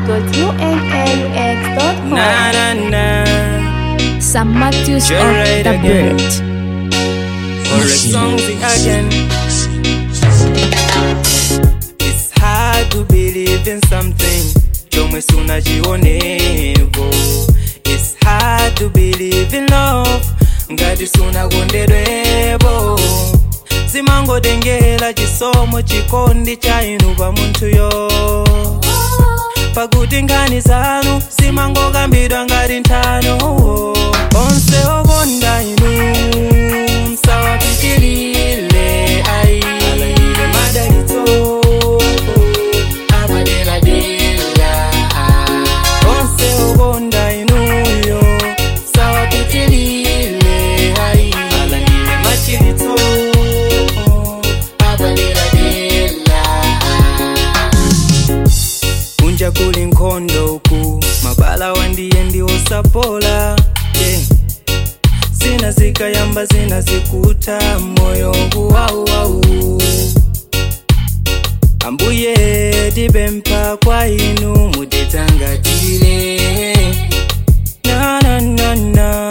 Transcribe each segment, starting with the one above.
ahmad.unaux.com. Na na na. Sam Matthews You're of right the again. Bird. Or a song again. It's hard to believe in something. Chomwe sunachionevo. It's hard to believe in love. Ngati sunakondedwepo. zimangodengera chisomo chikondi cha inu pa munthuyo pakuti nkhani zanu zimangokambidwa ngati nthano onse okonda inu msawapitilile ayi alandire madalitso apaderadera onse okonda inuyo msawapitilile ayi alandire machilitso apaderadera kunja kuli nkhondo uku mabala wandiye ndiwosapola yeah. zina zikayamba zina zikuta moyo kuwauwau ambuye tipempha kwa inu mutitangatire na na na na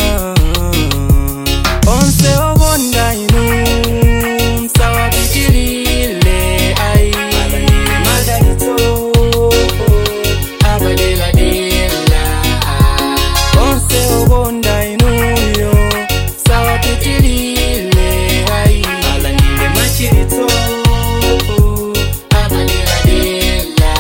onse okonda inu msawapitilile ayi alandire madalitso apaderadera onse okonda inuyo msawapitilile ayi alandire machilitso apaderadera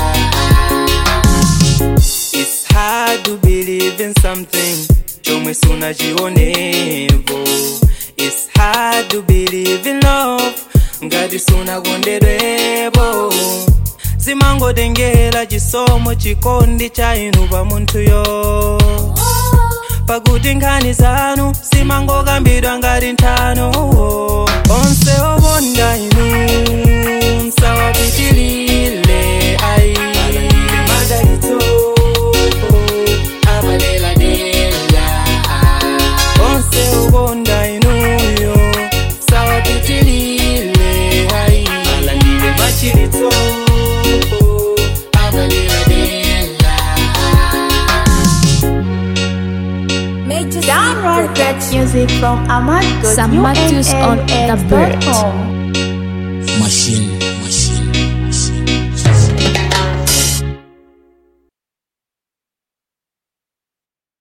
It's hard to believe in something chomwe sunachionevo It's hard to believe in love ngati sunakondedwepo zimangodengera chisomo chikondi cha inu pa munthuyo pakuti nkhani zanu zimangokambidwa ngati nthano onse okonda inu msawapitilile ayi alandire madalitso apaderadera onse okonda inuyo msawapitilile ayi alandire machilitso apaderadera Download that music from Sam Matthews on the Bird. ahmad.unaux.com. machine